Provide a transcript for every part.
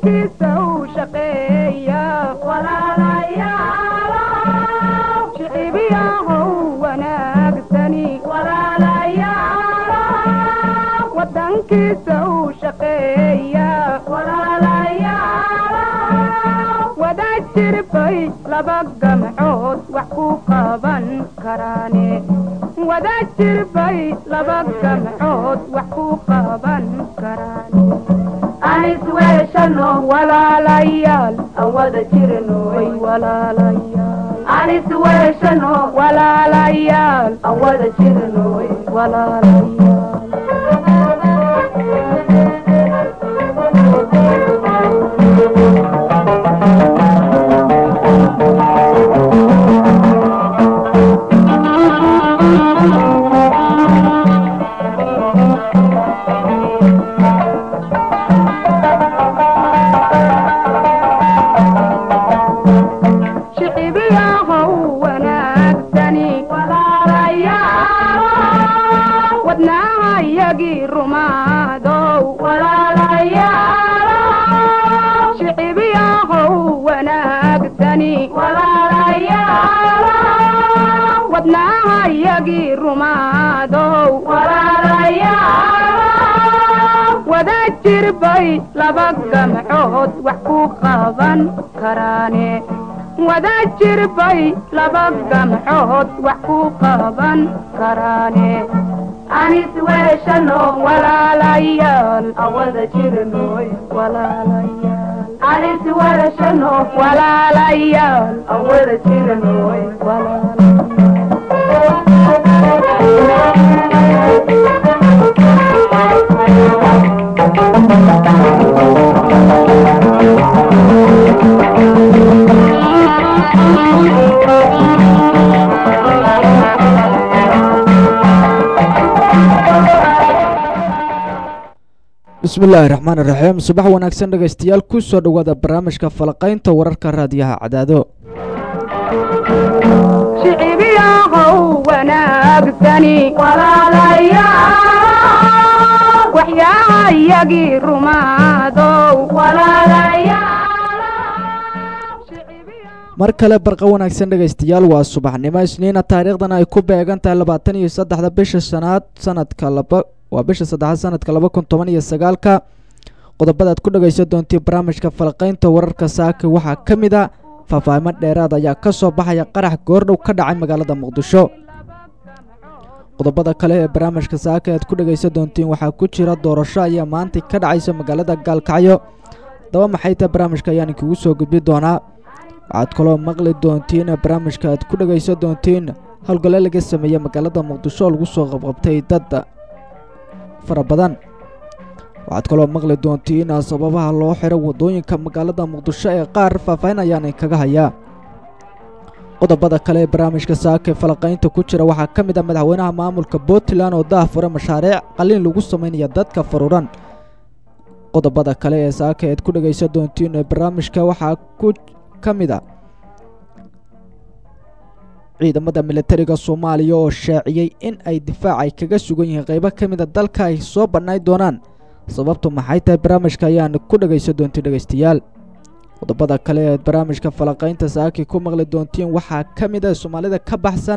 wadankiisa u shaqeeya shicibiyahow wanaagsani wadankiisa u shaqeeya wada jirbay laba gamcood wax ku qaban karaane wada jirbay laba gamcood wax ku qaban karaane anisweeshano walaalayaal aan wada jirno way walaalayaal anisweeshano walaalayaal aan wada jirno walaalayaal shicibiyahow wanaagsani wadnaha yagii rumaadow shicibiyahow wanaagsani wadnaha yagii rumaadow wada jirbay laba gamcood wax ku qaban karaane wada jirbay laba gamcood wax ku qaban karaane anisweeshano walaalayaal aan wada jirno walaalayaal anisweeshano walaalayaal aan wada jirno walaalayaal bismillaahi raxmaan iraxiim subax wanaagsan dhegaystayaal ku soo dhowaada barnaamijka falaqaynta wararka raadiyaha cadaado shicibiyahow wanaagsani waxyaha yagii rumaadow mar kale barqa wanaagsan dhegaystayaal waa subaxnimo isniina taariikhdana ay ku beegan tahay labaatan iyo saddexda bisha shanaad sanadka laba waa bisha saddexaad sanadka laba kun toban iyo sagaalka qodobadaad ku dhagaysan doontii barnaamijka falaqaynta wararka saaka waxaa ka mid a faahfaahimo dheeraad ayaa ka soo baxaya qarax goordhow ka dhacay magaalada muqdisho qodobada kale ee barnaamijka saaka aad ku dhagaysan doontiin waxaa ku jira doorasho ayaa maanta ka dhacaysa magaalada gaalkacyo daba maxay tahay barnaamijka ayaan inkugu soo gudbi doonaa waxaad kaloo maqli doontiin barnaamijka aad ku dhagaysan doontiin howlgalle laga sameeyey magaalada muqdisho oo lagu soo qabqabtay dad fara badan waxaad kaloo maqli doontiin sababaha loo xiro waddooyinka magaalada muqdisho ee qaar faahfaahin ayaan inkaga hayaa qodobada kale ee barnaamijka saaka ee falaqaynta ku jira waxaa ka mid ah madaxweynaha maamulka puntland oo daahfura mashaariic qaliin lagu samaynaya dadka faruuran qodobada kale ee saaka ead ku dhagaysan doontiin ee barnaamijka waxaa ku ka mid a ciidamada militariga soomaaliya oo shaaciyey in ay difaac ay kaga sugan yihiin qaybo ka mida dalka ay soo bannay doonaan sababtu maxay tahay barnaamijka ayaan ku dhagaysan doontiin dhegaystayaal qodobada kale ee barnaamijka falaqaynta saaki ku maqli doontiin waxaa ka mid a soomaalida ka baxsan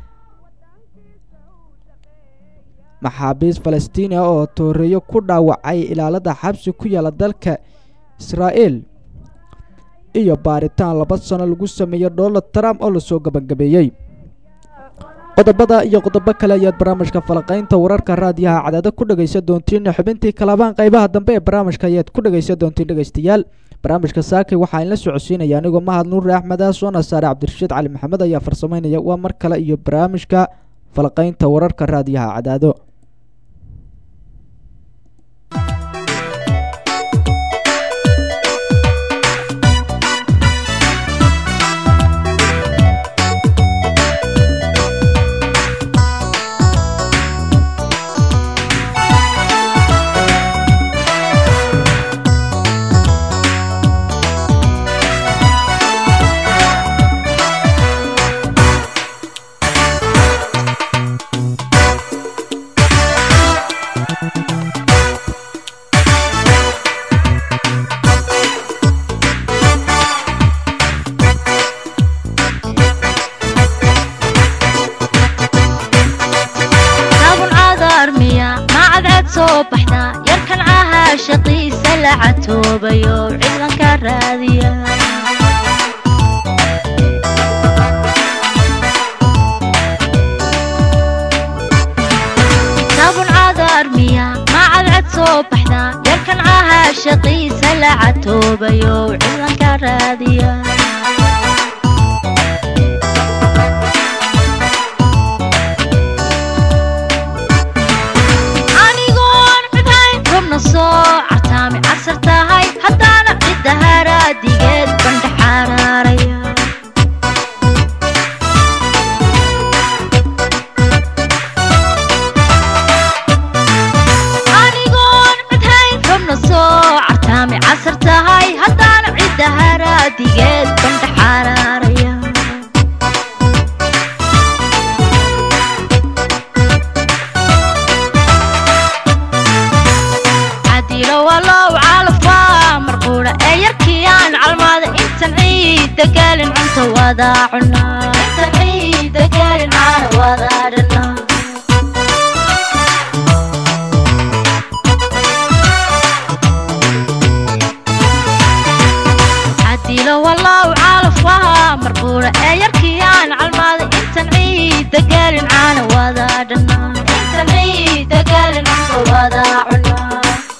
maxaabiis falastiini ah oo tooreeyo ku dhaawacay ilaalada xabsi ku yaala dalka israa'iil iyo baaritaan laba sano lagu sameeyey donald trump oo lasoo gabagabeeyey qodobada iyo qodobo kale ayaad barnaamijka falaqaynta wararka raadiyaha cadaado ku dhagaysan doontiin xubintii kalabaan qaybaha dambe ee barnaamijka ayaad ku dhagaysan doontiin dhegaystayaal barnaamijka saakay waxaa inla socodsiinaya anigoo mahad nuure axmed ah soona saare cabdirashiid cali maxamed ayaa farsamaynaya waa mar kale iyo barnaamijka falaqaynta wararka raadiyaha cadaado la catoobayo ciidanka raadiya kitaabun cadaar miya ma cadcad soo baxda yarkan cahaa shaqiisa la catoobayo ciidanka raadiya anigoon cidhayn rubna soo cartaami casar tahay haddaana cidda haraadigeed bandha xaraaraya anigoon cidhayn rubna soo cartaami casar tahay haddaana cidda haraadigeed bandha xaraaraya cadilo walow calafaa marquudha ee yarkiyaan calmaada intan ciida gaalin cunta wadaa cunaa intan ciida gaalin caana wadaa dhanaa cadilo walow calafaa marquudha ee yarkiyaan calmaada intan ciida gaalin caana wadaa dhanaa intan ciida gaalin cunta wadaa cunaa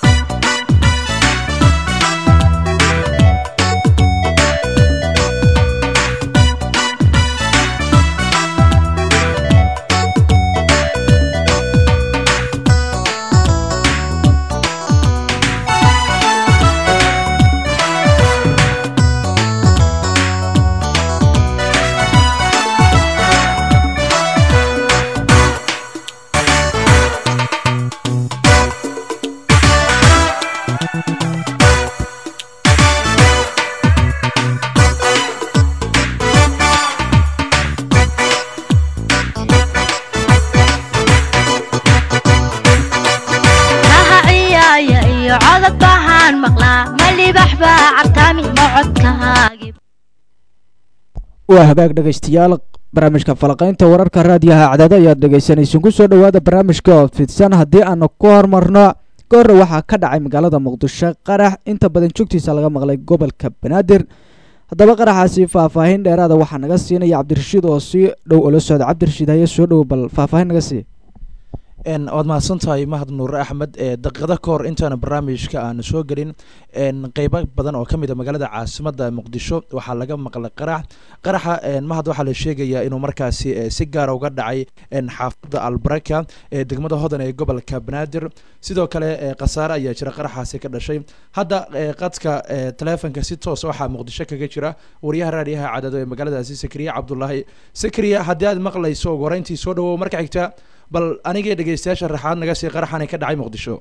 kaha ciyaaya iyo codod bahaan maqlaa ma libax baa cabtaami ma codkahaagi waa hagaag dhegaystayaal barnaamijka falaqaynta wararka raadiyaha cadaado ayaad dhegaysanaysan kusoo dhowaada barnaamijka oo fidsan haddii aanu ku hormarno goorre waxaa ka dhacay magaalada muqdisho qarax inta badan joogtiisa laga maqlay gobolka banaadir haddaba qaraxaasi faahfaahin dheeraada waxaa naga siinaya cabdirashiid oo si dhow ula socda cabdirashiid haye soo dhow bal faahfaahin naga sii n waad mahadsan tahay mahad nuure axmed ee daqiiqado ka hor intaana barnaamijka aanu soo gelin n qeybo badan oo ka mid a magaalada caasimada muqdisho waxaa laga maqlay qarax qaraxa mahad waxaa la sheegayaa inuu markaasi eh, si gaara uga dhacay n xaafada albaraka ee degmada hodan ee gobolka banaadir sidoo kale eh, khasaare ayaa jira qaraxaasi ka dhashay hadda eh, qadka eh, taleefonka si toos waxaa muqdisho kaga jira wariyaha raadiyaha cadado ee magaaladaasi sakriya cabdulaahi sakriya haddii aad maqlayso ugu horeyntii soo dhawow marka xigta bal anigii dhegeystayaasha raxaad naga sii qaraxani ka dhacay muqdisho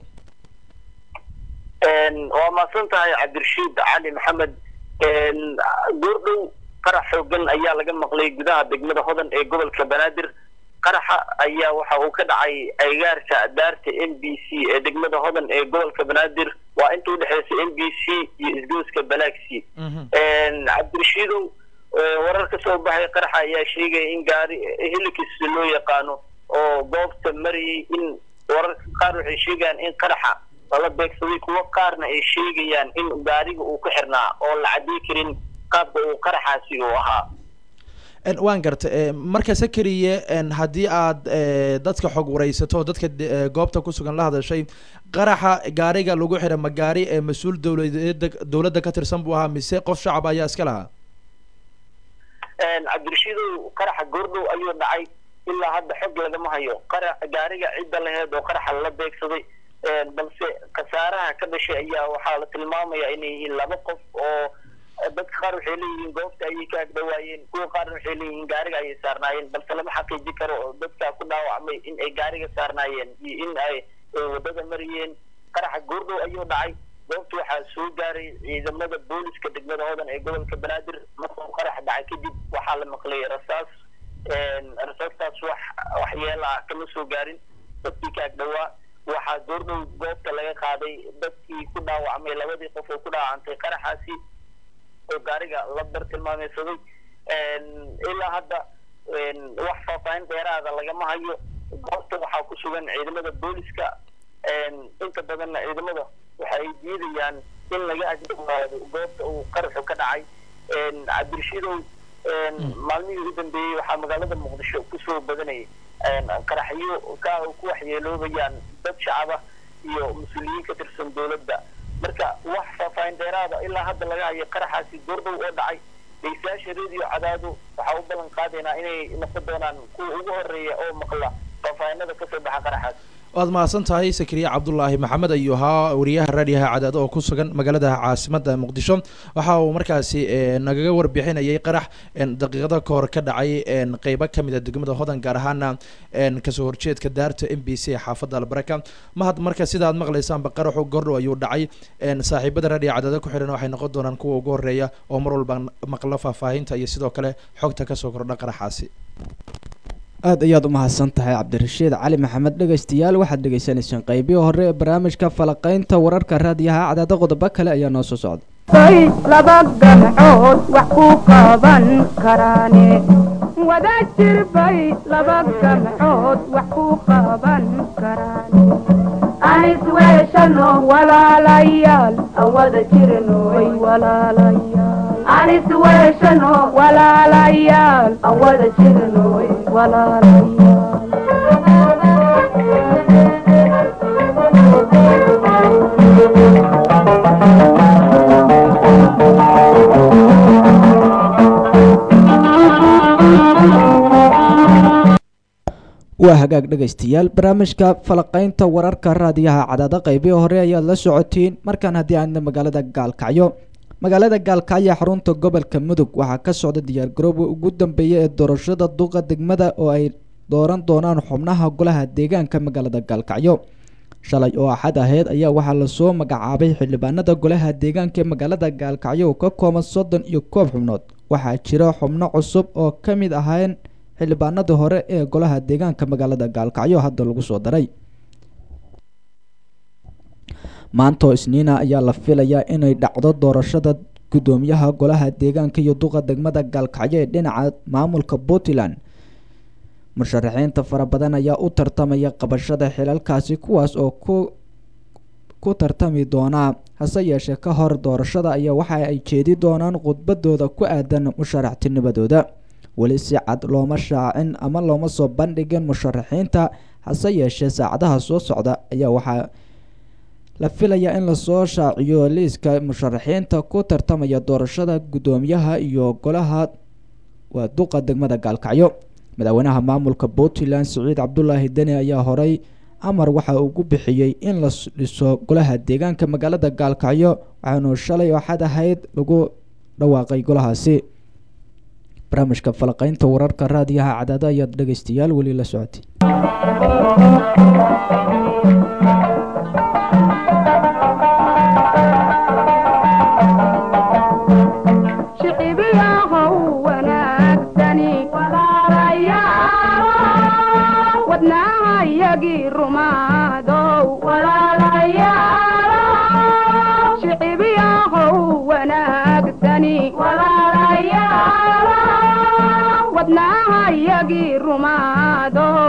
waa mahadsan tahay cabdirashiid cali maxamed goordhow qarax xoogan ayaa laga maqlay gudaha degmada hodan ee gobolka banaadir qaraxa ayaa waxa uu ka dhacay aygaarka daarta m b c ee degmada hodan ee gobolka banaadir waa inta udhexeysa m b c iyo isgooska balaxi cabdirashiidow warar ka soo baxay qaraxa ayaa sheegaya in gaari helikis loo yaqaano oo goobta marayay in wararka qaar waxay sheegayaan in qaraxa lala beegsaday kuwo qaarna ay sheegayaan in gaariga uu ku xirnaa oo la cadday karin qaabka uu qaraxaasi uu ahaa En, waan garta eh, marka sakariye en, haddii aad eh, dadka xog wareysato oo dadka de- eh, goobta kusugan la hadashay qaraxa gaariga lagu xidha ma gaari ee mas-uul dowladeeda dowladda ka tirsan buu ahaa mise qof shacab ayaa iska lahaa cabdirashiidow qaraxa goordhow ayuu dhacay ilaa hadda xog lagama hayo qara gaariga cidda laheed oo qaraxa lala beegsaday balse khasaaraha ka dhashay ayaa waxaa la tilmaamaya inay yihiin laba qof oo dadka qaar waxay leeyihiin goobta ayay ka agdhawaayeen kuwa qaarna waxay leeyihiin gaariga ayay saarnaayeen balse lama xaqiiji karo oo dadka ku dhaawacmay in ay gaariga saarnaayeen iyo in ay ay wadada mariyeen qaraxa goordhow ayuu dhacay goobta waxaa soo gaaray ciidamada booliska degmada hodan ee gobolka banaadir markuu qarax dhacay kadib waxaa la maqlay rasaas rasaastaas wax waxyeela ah kama soo gaarin dadkii ka agdhawaa waxaa goordhow goobta laga qaaday dadkii ku dhaawacmay labadii qof oo ku dhaawacantay qaraxaasi oo gaariga la bar tilmaameysaday ilaa hadda wax faahfaahin dheeraada lagama hayo goobta waxaa ku sugan ciidamada booliska inta badanna ciidamada waxa ay diidayaan in laga agdhawaado goobta uu qaraxu ka dhacay cabdirashiidow maalmihii ugu dambeeyey waxaa magaalada muqdisho kusoo badanayay qaraxyo ka ku waxyeeloobayaan dad shacaba iyo mas-uuliyiin ka tirsan dowladda marka wax faahfaahin dheeraada ilaa hadda laga hayo qaraxaasi goordhow oo dhacay dhegeystayaasha radio cadaadu waxaa u ballan qaadaynaa inay noqon doonaan kuwa ugu horeeya oo maqla faahfaahinada kasoo baxa qaraxaas waad mahadsan tahay sakariya cabdulaahi maxamed ayuu ahaa wariyaha raadiyaha cadaado oo ku sugan magaalada caasimada muqdisho waxa uu markaasi nagaga warbixinayay qarax daqiiqada ka hor ka dhacay qeybo kamid a degmada hodan gaar ahaana kasoo horjeedka daarta m b c xaafadda albaraka mahad marka sida aad maqlaysaanba qaraxu gordhow ayuu dhacay saaxiibada raadiyaha cadaado ku xihan waxay noqon doonaan kuwa ugu horeeya oo mar walba maqlo faahfaahinta iyo sidoo kale xogta kasoo kordha qaraxaasi aada ayaad u mahadsan tahay cabdirashiid cali maxamed dhegaystayaal waxaad dhegaysanayseen qeybihii hore ee barnaamijka falaqaynta wararka raadiyaha cadaado qodobo kale ayaa noo soo socda bay laba gamcood wax ku qaban karaane wada jir bay laba gamcood wax ku qaban karaane anis weeshano walaalayaal aan wada jirno way walaalayaal anis weeshano walaalayaal aan wada jirno walaalayaal waa hagaag dhegaystayaal barnaamijka falaqaynta wararka raadiyaha cadaado qeybihii hore ayaad la socotiin markaan haddii aadna magaalada gaalkacyo magaalada gaalkacyo xarunta gobolka mudug waxaa ka socda diyaargarooba ugu dambeeya ee doorashada duqa degmada oo ay dooran doonaan xubnaha golaha deegaanka magaalada gaalkacyo shalay oo axad aheyd ayaa waxaa lasoo magacaabay xildhibaanada golaha deegaanka ee magaalada gaalkacyo oo ka kooban soddon iyo koob xubnood waxaa jira xubno cusub oo ka mid ahayn xildhibaanadii hore ee golaha deegaanka magaalada gaalkacyo hadda lagu soo daray maantoo isniina ayaa la filayaa inay dhacdo doorashada guddoomiyaha golaha deegaanka iyo duqa degmada gaalkacyo ee dhinaca maamulka puntland musharaxiinta fara badan ayaa u tartamaya qabashada xilalkaasi kuwaas oo ku ku tartami doonaa hase yeeshee ka hor doorashada ayaa waxa ay jeedi doonaan khudbadooda ku aadan musharaxtinimadooda weli si cad looma shaacin ama looma soo bandhigin musharaxiinta hase yeeshee saacadaha soo socda ayaa waxaa la filayaa in lasoo shaaciyo liiska musharaxiinta ku tartamaya doorashada guddoomiyaha iyo golaha waa duqa degmada gaalkacyo madaxweynaha maamulka puntland siciid cabdulaahi deni ayaa horey amar waxa ugu bixiyey in la dhiso golaha deegaanka magaalada gaalkacyo waxaanu shalay oo xad ahayd lagu dhawaaqay golahaasi barnaamijka falaqaynta wararka raadiyaha cadaado ayaad dhegaystayaal weli la socotay shicibiyahow wanaagsani walaalayaal wadnaha yagii rumaadow walaalayaal shicibiyahow wanaagsani walaalayaal wadnaha yagii rumaadow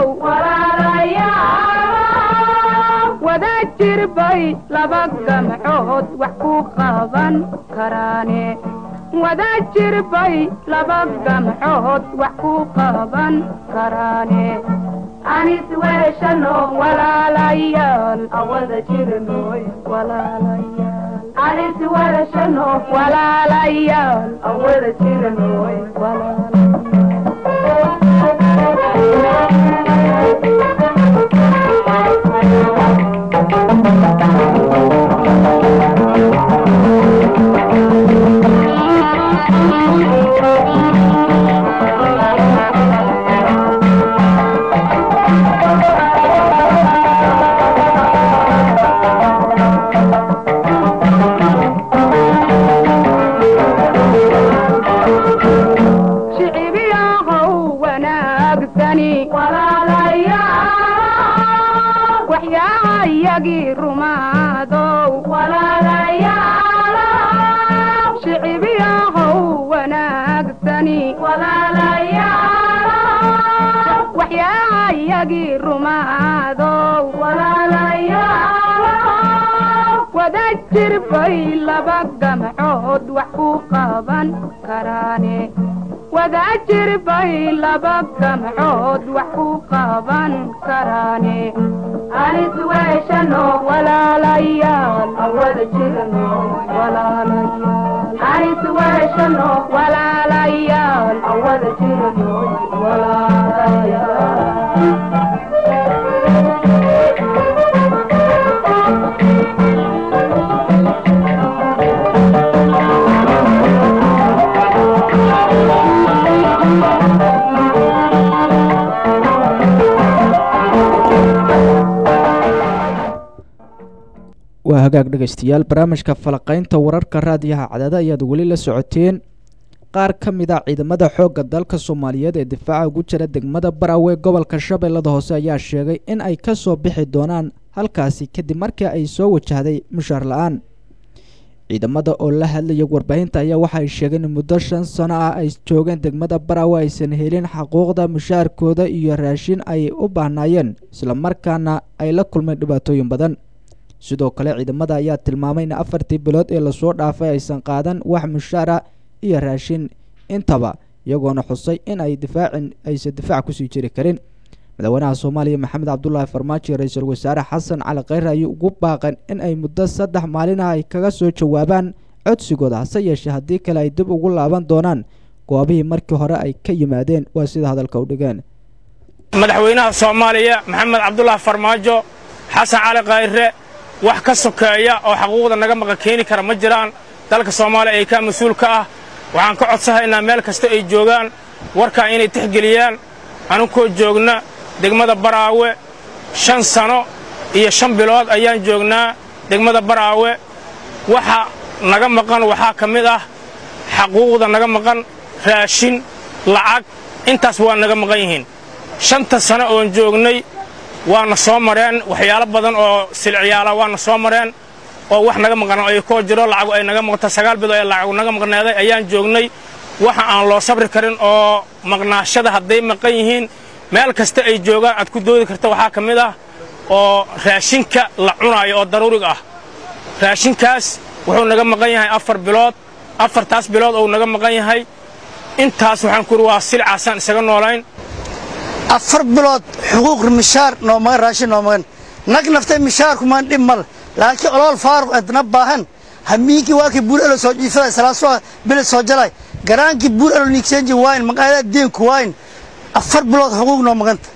walaalayaal wada jir bay laba gamcood wax ku qaban karaane wada jir bay laba gamcood wax ku qaban karaane anis weeshano walaalayaal aan wada jirno walaalayaal anis weeshano walaalayaal aan wada jirno jir bay laba gamcood wax ku qaban karaane wadaa jir bay laba gamcood wax ku qaban karaane anis weeshano walaalayaal aan wada jirno walaalayaal anis weeshano walaalayaal aan wada jirno walaalayaal waa hagaag dhegaystayaal barnaamijka falaqaynta wararka raadiyaha cadaada ayaad weli la socoteen qaar ka mid a ciidamada xoogga dalka soomaaliyeed ee difaaca ugu jira degmada barawey gobolka shabeellada hoose ayaa sheegay in ay ka soo bixi doonaan halkaasi kadib markii ay soo wajahday mushaar la-aan ciidamada oo la hadlaya warbaahinta ayaa waxa ay sheegeen in muddo shan sano ah ay joogeen degmada barawe aysan helin xaquuqda mushaarkooda iyo raashin ay u baahnaayeen islamarkaana ay la kulmeen dhibaatooyin badan sidoo kale ciidamada ayaa tilmaamay in afartii bilood ee lasoo dhaafay aysan qaadan wax mushaara iyo raashin intaba iyagoona xusay in ay difaacin aysan difaac kusii jiri karin madaxweynaha soomaaliya maxamed cabdulaahi farmaajo iyo ra-iisul wasaare xasan cali kheyre ayuu ugu baaqeen in ay muddo saddex maalin ah ay kaga soo jawaabaan codsigooda hase yeeshee haddii kale ay dib ugu laaban doonaan goobihii markii hore ay ka yimaadeen waa sida hadalka u dhigeen madaxweynaha soomaaliya maxamed cabdulaahi farmaajo xasan cali khayre wax ka sokeeya oo xaquuqda naga maqa keeni kara ma jiraan dalka soomaaliya ay ka mas-uul ka ah waxaan ka codsahaynaa meel kasta ay joogaan warkaa inay tixgeliyaan anunkoo joogna degmada baraawe shan sano iyo shan bilood ayaan joognaa degmada baraawe waxa naga maqan waxaa ka mid ah xaquuqda naga maqan raashin lacag intaas waa naga maqan yihiin shanta sano oon joognay waana soo mareen waxyaalo badan oo silciyaala waana soo mareen oo wax naga maqan ay koo jiro lacag ay naga maqanta sagaal bilood ee lacag naga maqneeday ayaan joognay waxa aan loo sabri karin oo maqnaashada hadday maqan yihiin meel kasta ay joogaan aad ku doodi karta waxaa ka mid ah oo raashinka la cunaayo oo daruuriga ah raashinkaas wuxuu naga maqan yahay afar bilood afartaas bilood ou naga maqan yahay intaas waxaan ku uri waa silcaasaan isaga noolayn afar bilood xuquuq mishaar noomagan raashin noomagan nag naftay mishaarkumaan dhib mal laakiin olool faaruq adna baahan hamiinkii waakii buur elo soo jiifada salaasoo bilid soo jalay garaankii buur elo niigseenji waayn maqaayada deenku waayn afar bilood xuquuq noomaganta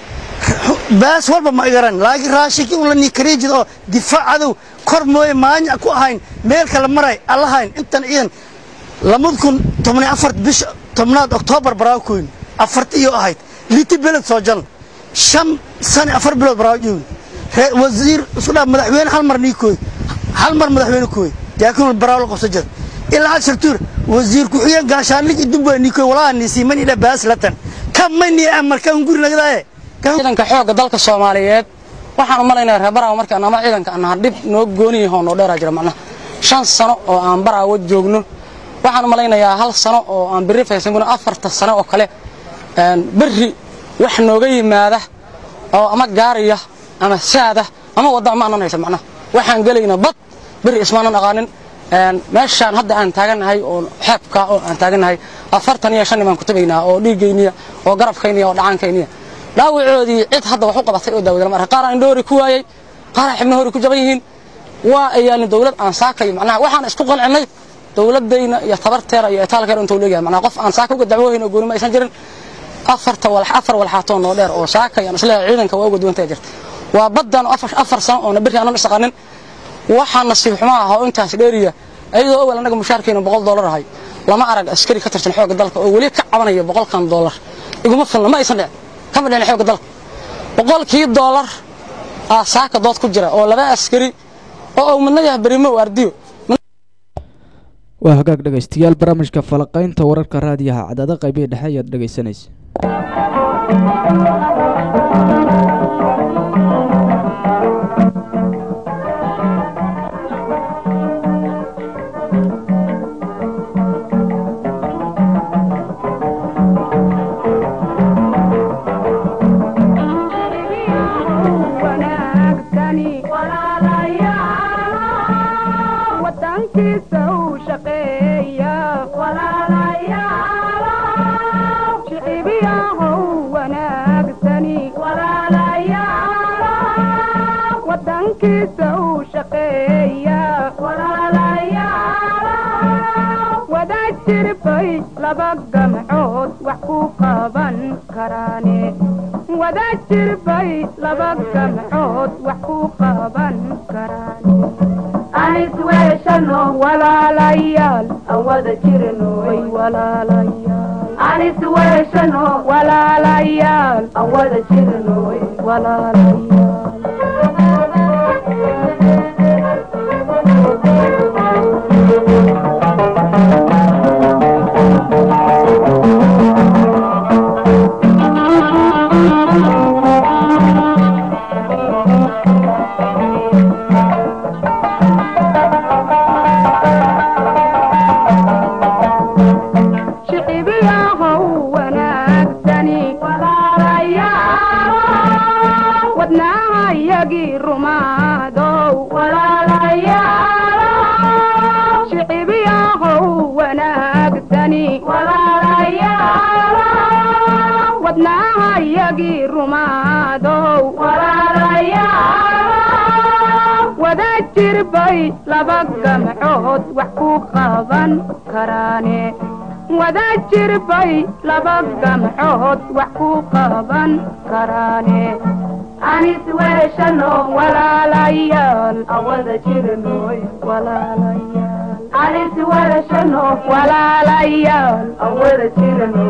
baas walba ma igaran laakiin raashinkii un la niikariijid oo difaac cadow kor mooye maanya ku ahayn meel kale maray allahayn intan ciidan lamad kun tobniyo afar bisha tobnaad oktoobar baraakoyn afarti iyo ahayd liti beled soo jal shan sane afar bilood baraawo joogin wasiir isku dhaa madaxweyne hal mar niikooy hal mar madaxweyne kooy jaakin baraawo la qabso jira ilaa hal shartuur wasiir ku-xigeen gaashaanlig idumba niikooy walaa niisii man idha baas latan kan mani amarka un guri nagadaaye ciidanka xoogga dalka soomaaliyeed waxaan u malaynaya reer baraawo markaan ama ciidanka anaha dhib noo gooniyahoo noo dheeraa jira macnaha shan sano oo aan baraawo joogno waxaan u malaynayaa hal sano oo aan berri faysanguna afarta sano oo kale berri wax nooga yimaada oo ama gaariya ama saada ama wadda ma anan haysa macnaha waxaan gelayna bad berri ismaanan aqaanin meeshaan hadda aan taagannahay oo xeebka oo aan taagannahay afartan iyo shan baan ku tabaynaa oo dhiiggayniya oo garabkayniya oo dhacaankayniya dhaawacoodii cid hadda wax u qabatay oo daawada lama arka qaar aan indhoori ku waayey qaar aan xibno hori ku jaban yihiin waa ayaalin dawlad aan saakayo macnaha waxaan isku qancinnay dawladayna iyo tabarteera iyo itaalkeera intuu leeyahay macnaha qof aan saaka uga dacwoohayn oo gooni ma aysan jirin afarta walax afar walxaatoo noo dheer oo saakay aan isleeyahay ciidanka waa uga duwantay jirta waa baddan afar afar sano oo berri aanan isaqanin waxaa nasiib xumo ah oo intaas dheeriya ayadoo awal annaga mushaarkeena boqol dollar ahay lama arag askari ka tirsan xoogga dalka oo weli ka cabanaya boqolkan dollar iguma filna ma aysan dhicin kama dhicin xoogga dalka boqolkii dollar aa saaka dood ku jira oo laba askari oo uu midna yahay berimo u ardiyo waa hagaag dhegaystayaal barnaamijka falaqaynta wararka raadiyaha cadaada qaybihii dhexe ayaad dhegaysanaysa wanaagsani wadankiisa u shaqeeya shicibiyahow wanaagsani wadankiisa u shaqeeya wada jirbay laba gamcood wax ku qaban karaane wada jirbay laba gamcood wax ku qaban karaane anis weeshano walaalayaal aan wada jirno way walaalayaal anis weeshano walaalayaal aan wada jirno walaalayaal shicibiyahow wanaagsani wadnaahayagii rumaadow shicibiyahow wanaagsani wadnaahayagii rumaadow wada jirbay laba gamcood wax ku qaban karaane wada jirbay laba gamcood wax ku qaban karaane anis weeshano walaalayaal aan wada jirno walaalayaal anis weeshano walaalayaal aan wada jirno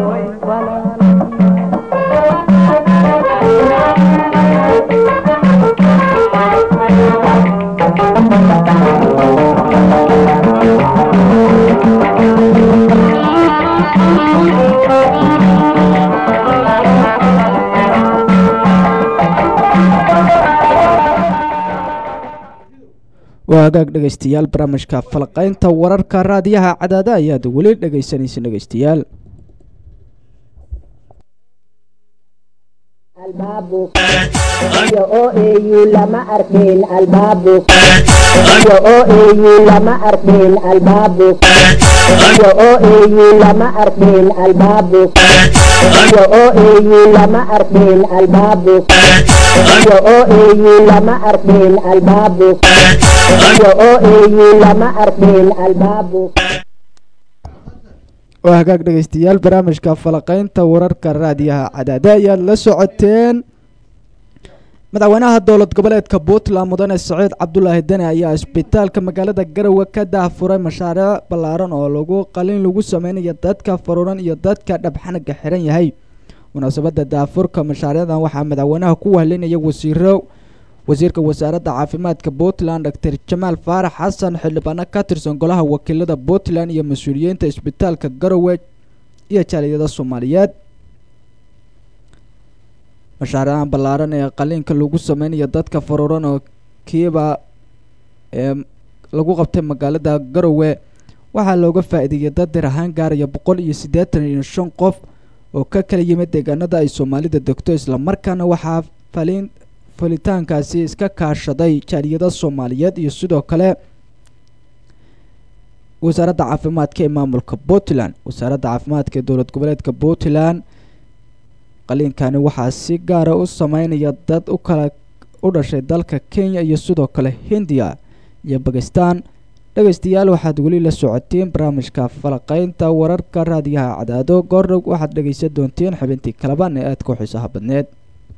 waa hagaag dhegaystayaal barnaamijka falqaynta wararka raadiyaha cadaada ayaad weli dhegaysanaysa dhegaystayaal iyo oo eeyu lama arkeen albaabu iyo oo eeyu lama arkeen albaabu iyo oo eeyu lama arkeen albaabu iyo oo eeyu lama arkeen albaabu iyo oo eeyu lama arkeen albaabu iyo oo eeyu lama arkeen albaabu waa hagaag dhegaystayaal barnaamijka falaqaynta wararka raadiyaha cadaada ayaad la socoteen madaxweynaha dowlad goboleedka puntland mudane saciid cabdulaahi deni ayaa isbitaalka magaalada garowe ka daahfuray mashaariic ballaaran oo lagu qalin lagu sameynayo dadka faruuran iyo dadka dhabxanaga xiran yahay munaasabada daafurka mashaariicdan waxaa madaxweynaha ku wahlinaya wasiiro wasiirka wasaaradda caafimaadka puntland doctor jamaal faarax xasan xildhibaano ka tirsan golaha wakiilada puntland iyo mas-uuliyiinta isbitaalka garowe iyo jaaliyada soomaaliyeed mashaariican ballaaran ee qaliinka lagu sameynayo dadka faruuran oo kiiba ee lagu qabtay magaalada garowe waxaa looga faa-iideeyay dad dir ahaan gaaraya boqol iyo siddeetan iyo shan qof oo ka kala yimid deegaanada ay soomaalida degto islamarkaana waxaa falin falitaankaasi iska kaashaday jaaliyada soomaaliyeed iyo sidoo kale wasaaradda caafimaadka ee maamulka puntland wasaaradda caafimaadka ee dowlad goboleedka puntland qaliinkani waxaa si gaara u sameynaya dad u kala u dhashay dalka kenya iyo sidoo kale hindiya iyo bakistan dhegaystayaal waxaad weli la socoteen barnaamijka falaqeynta wararka raadiyaha cadaado goordhow waxaad dhegaysan doonteen xubintii kalaban ee aadka u xiisaha badneed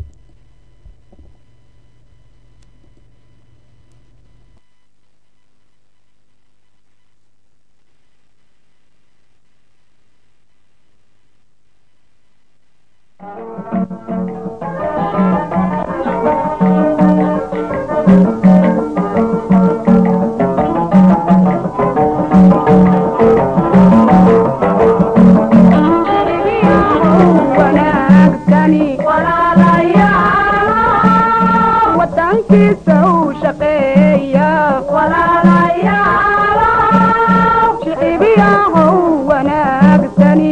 wanaagsani wadankiisa u shaqeeya shicibiyahow wanaagsani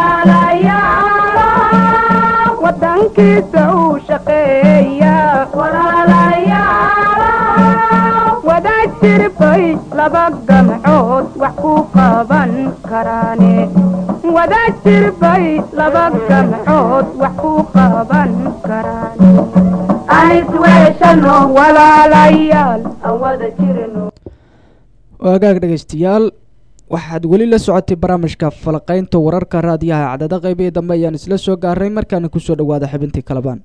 wadankiisa u shaqeeya wada jirbay laba gamcood wax ku qaban karaane wada jirbay laba gamcood wax ku qaban karaane anis weeshano walaalayaal aan wada jirno waagaag dhegaystayaal waxaad weli la socotay barnaamijka falaqaynta wararka raadiyaha cadada qaybihii dambe ayaan isla soo gaaray markaana kusoo dhawaada xibintii kalabaan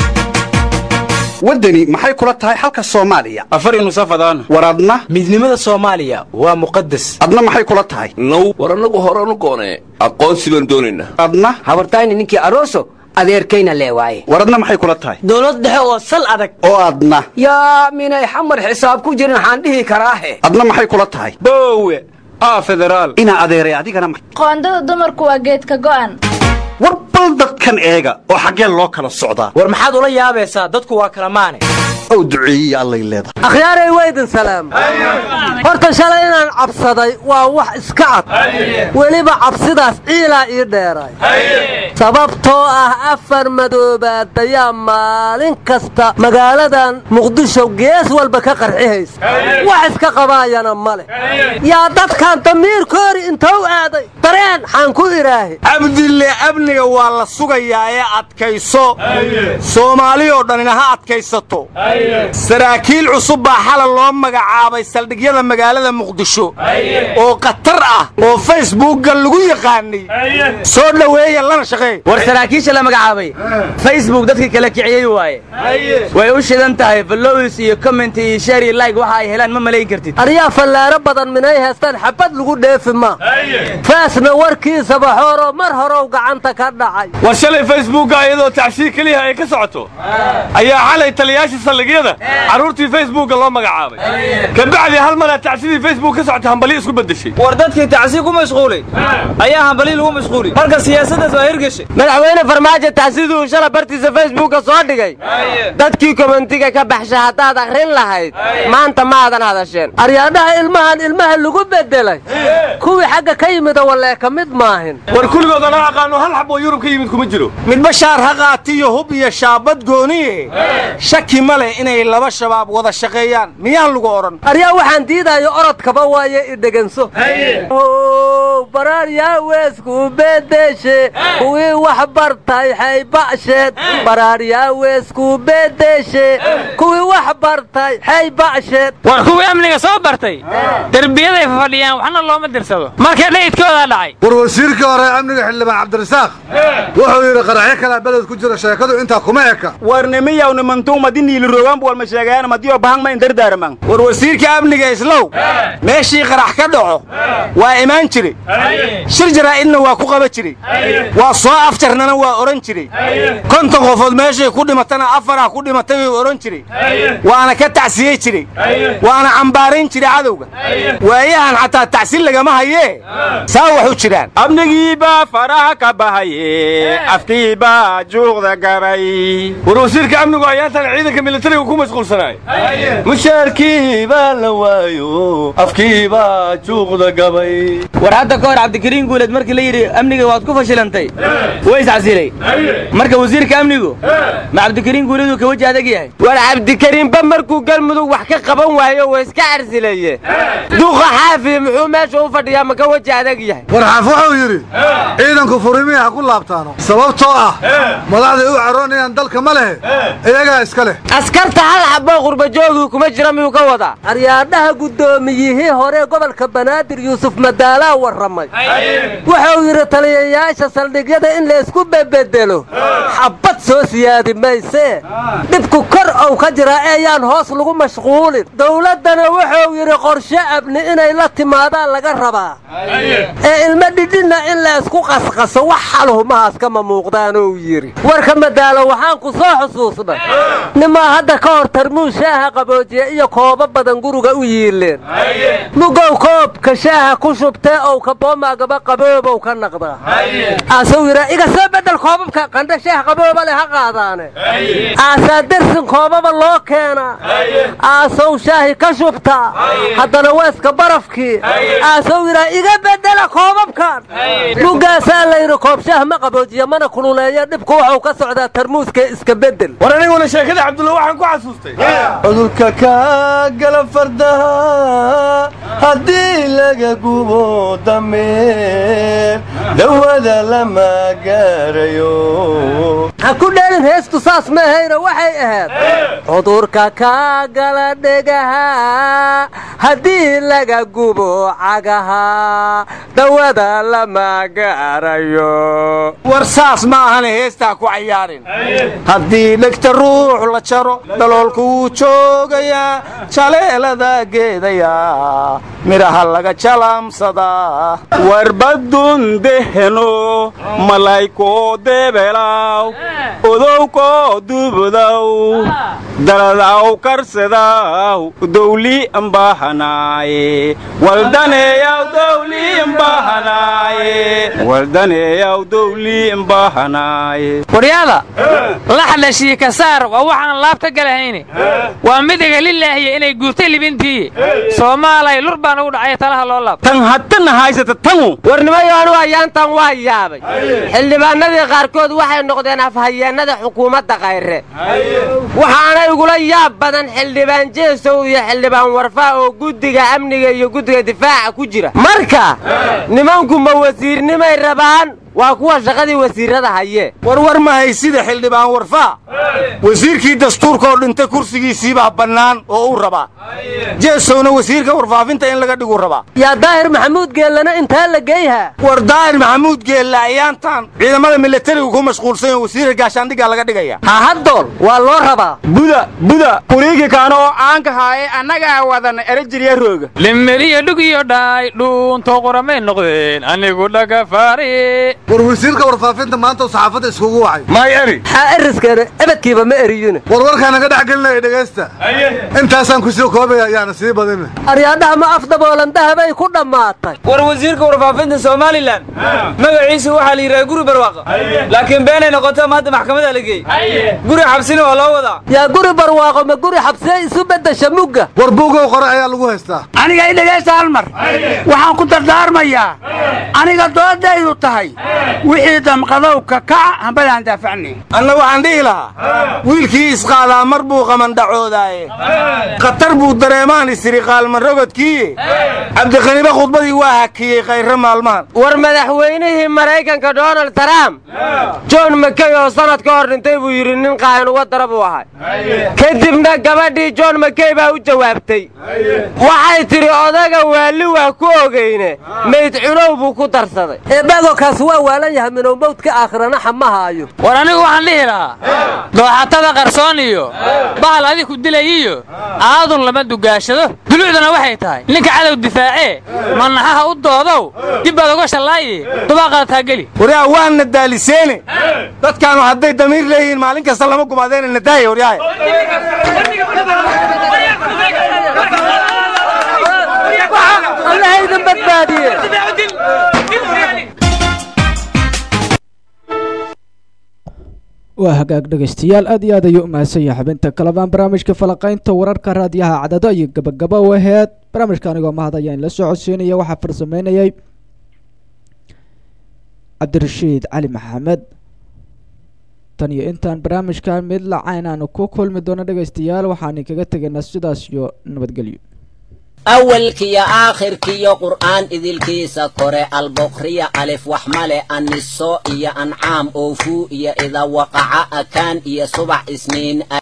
waddani maxay kula tahay xalka soomaaliya afar nusafadaan war adna midnimada soomaaliya waa muqadas adna maxay kula tahay now war annagu horanu goonee aqoonsi baan doonaynaa adna habartayni ninkii aroso adeerkayna lee waaye war adna maxay kula tahay dowlad dhexe oo sal adag oo adna yaa minay xamar xisaab ku jirin waxaan dhihi karaahe adna maxay kula tahay boowe aa federaal inaa adeeray adigana ma- qoondada dumarku waa geedka go'an war bal dadkan eega oo xaggee loo kala socdaa war maxaad ula yaabaysaa dadku waa kala maane ow duceeyiya allay leedahay akhyaaray weydin salaam horta shalay inaan cabsaday waa wax iska cad weliba cabsidaas ciilaa ii dheeray sababtoo ah afar madoobaadayaa maalin kasta magaaladan muqdisho gees walba ka qarxihaysa wax iska qabaayana ma leh yaa dadkan damiirkoori intou aaday dareen xaan ku idhaahi cabdille amniga waa la sugayaa ee adkayso soomaali oo dhanina ha adkaysato saraakiil cusub baa xala loo magacaabay saldhigyada magaalada muqdisho oo khatar ah oo facebookga lagu yaqaanay soo dhoweeya lana shaqeey war saraakiisha la magacaabay facebook dadkii kala kiciyey waaye way u shidan tahay followis iyo comment iyo share iyo like waxa ay helaan ma malayn kartid aryaa fallaaro badan minay haystaan xabad lagu dheefi ma faasna warkiisa baxooroo mar horow gacanta ka dhacay war shalay facebookga iyadoo tacsiir keliya ay ka socoto ayaa xalay taliyaasha saldhigyada carruurtii facebookga loo magacaabay kabacdi hal maraa tacsidii facebook ka socota hambali isku beddeshay war dadkii tacsiir ku mashquulay ayaa hambali lagu mashquulay marka siyaasaddaas waa hirgashay madaxweyne farmaajo tacsiduu shala bartiisa facebookka soo dhigay dadkii komentiga ka baxsha haddaad akhrin lahayd maanta maadan hadasheen aryaadhaha ilmahan ilmaha lagu beddelay kuwii xagga ka yimida wallee ka mid maahin war kulligood anaa aqaano hal xab oo yurub ka yimid kuma jiro midba shaar ha qaatiyo hub iyo shaabad gooniye shaki ma leh inay laba shabaab wada shaqeeyaan miyaan lagu odhan aryaa waxaan diidayo orodkaba waaye idheganso baraaryaa weesku bedeshe kuwii wax bartay xayba'sheed baraaryaa weesku bedeshe kuwii wax bartay xayba'sheed war kuwii amniga soo bartay derbiyaday fadhiyaan waxna looma dirsado marka dhayidkoodaa dhacay war wasiirkii hore amniga xildhibaan cabdirasaaq wuxuu yidhi qaraxyo kalaa beled ku jira sheekadu intaa kuma eka warnimiyaw nimantuumadi niilirogaanbu walma sheegayaana madiyo bahang ma indardaaraman war wasiirka amniga islow meeshii qarax ka dhaco waa imaan jiray shir jaraa'idna waa ku qaba jiray waa soo afjarnana waa odhan jiray konton qofood meeshay ku dhimatana afarah ku dhimatay way odhan jiray waana ka tacsiyey jiray waana cambaarayn jiray cadowga waayahan xataa tacsin lagama hayee saa wax u jiraan amnigiibaa faraha ka bahaye afkiibaa juuqda gabay war wasiirka amnigu ayaantan ciidanka militariga ku mashquulsanaay mushaarkii baa la waayo afkiibaa juuqda gabay war hadda ka hor cabdikariin guuleed markii la yidhi amniga waad ku fashilantay way iscasilay marka wasiirka amnigu ma cabdikariin guuleeduu ka weji adag yahay war cabdikariinba markuu galmudug wax ka qaban waayo waa iska carsilaye duqa xaafi muxuu meesha u fadhiyaa ma ka weji adag yahay war xaaf wuxuu yidhi ciidanku furimihi ha ku laabtaano sababtoo ah madaxday u caroonayaan dalka ma lehe iyagaa iska leh askarta hal xaboo qurbajoogii kuma jira miyuu ka wadaa aryaadhaha guddoomiyihii hore gobolka banaadir yuusuf madaalaa warramay wuxuu yidhi taliyayaasha saldhigyada in laysku bebedelo xabbad soo siyaadi maysee dhibku kor ow ka jiraa eeyaan hoos lagu mashquulin dowladdana wuxuu yidhi qorshe abni inay la timaadaan laga rabaa ee ilmo dhidhinna in laysku qasqaso wax xaluhumahaas kama muuqdaanuu yidhi warka madaalo waxaan ku soo xusuusnay nimaa hadda ka hor tarmuus shaaha qaboojiya iyo koobo badan guriga u yiileen mugow koobka shaaha ku shubtee ow ka boomaagaba qaboobow ka naqdaa aasuu yidhaa iga soo beddel koobabka qandho shaah qabooba leh ha qaadaane aasaa dersin koobaba loo keenaa aasow shaahi ka shubtaa haddana weeska barafkii aasow yidhaa iga bedela koobabkan mugaasaa layidhi koobshaah ma qaboojiya mana kululeeyo dhibku waxuu ka socdaa tarmuuska iska bedel war aniguna sheekada cabdulla waxaan ku xasuustay cudurka kaa gala fardaha haddii laga gubo dameer dawada lama gaarayo ha ku dheelin heestu saas ma ahayna waxay ahayd cudurka kaa gala dhegaha haddii laga gubo cagaha dawada lama gaarayo war saas ma ahane heestaa ku cayaarin haddii dhegta ruux la jaro daloolku wuu joogayaa jaleelada geedayaa midhaha laga jalaamsadaa warbadun deheno malaykoo deebelaw odowkoo dubudaw daladaw karsadaw dowli ambahanaaye waldaneeyaw dowli ambahanaaye waldaneeyaw dowli ambahanaaye waryaada laxda shiika saar waa waxaan laabta galahayne waa midiga lilaahiya inay guurtay libintii soomaalay lur baan ugu dhacay talaha loo laab tan haddana haysata tanu warnimayo anu ayaantan waa yaabay xildhibaanadii qaarkood waxay noqdeen afhayeennada xukuumadda kayre waxaana igula yaab badan xildhibaan jeesow iyo xildhibaan warfaa oo guddiga amniga iyo guddiga difaaca ku jira marka nimanku ma wasiirnimay rabaan waa kuwa shaqadii wasiirrada haye warwar ma haysida xildhibaan warfaa wasiirkii dastuurkaoo dhintay kursigiisiibaa bannaan oo uu rabaa jeesowna wasiirka warfaafinta in laga dhiguu rabaa yaa daahir maxamuud geellana intaa la geeyha war daahir maxamuud geelle ayaantaan ciidamada milatarigu ku mashquulsan oo wasiirka gaashaandhiggaa laga dhigaya hahadool waa loo rabaa buda buda kuriigi kaana oo caanka haaye annagaa wadana erejirya rooga limeliyo dhug iyo dhaay dhuunto qoramay noqdeen anigu dhagafaari war wasiirka warfaafinta maanta saxaafadda iskugu wacay may eri xaa eriskeena ebadkiiba ma eriyine warwarkaa naga dhex gelinaya dhegaysta intaasaan ku soo koobaya ayaana sii badin aryaadhaha ma afdaboolan dahabay ku dhammaatay war wasiirka warfaafinta somalilan magaciisu waxaa la yidhaha guri barwaaqa laakiin beenay noqoto maanta maxkamada la geeyey guri xabsina waa loo wadaa yaa guri barwaaqo ma guri xabsiye isu beddesha mugga war buugow qore ayaa lagu haystaa aniga i dhegaysta hal mar waxaan ku dardaarmayaa aniga doodaydu tahay wixii damqadow ka kaca hambadaan daafacnay anna waxaan dhihi lahaa wiilkii isqaadaa mar buu qamandhacoodaaye khatar buu dareemaan isiri qaalman rogodkiiye cabdikhaniibe khudbadii waa hakiyey khayre maalmahan war madaxweynihii maraykanka donald trump john makey oo sannad ka hor dhintay buu yidhi nin qaahin uga dara buu ahay kadibna gabadhii john makey baa u jawaabtay waxay tidhi odaga waali waa ku ogeyne mayd cunow buu ku darsaday eebaagokaas waa waalan yahay minow mawdka aakhirana xamahaayo war anigu waxaan dhihi lahaa dooxatada qarsoon iyo bahal adiku dilay iyo aadun lama dugaashado dulucduna waxay tahay ninka cadow difaacee manaxaha u doodow dib baad uga shallaaye dubaaqaadtaa geli waryaa waana daaliseene dadkaanu hadday damiir leeyihiin maalin kasta lama gumaadeena nadaaya waryahay allahaydan badbaadiye waa hagaag dhegaystayaal aad iyo aad ayuu u mahadsan yahay xubinta kalabaan barnaamijka falaqaynta wararka raadiyaha cadado iyo gabagaba u aheed barnaamijka anigoo mahad ayaan la soo codsiinaya waxaa farsameynayay cabdirashiid cali maxamed tan iyo intaan barnaamijkan mid lacayn aanu ku kulmi doono dhegaystayaal waxaan kaga tegaynaa sidaas iyo nabadgelyo awalkiyo aakhirkiyo qur'aan idilkiisa kore alboqriya alif wax male anniso iyo ancaam oofuu iyo ida waqaca akaan iyo subax isniin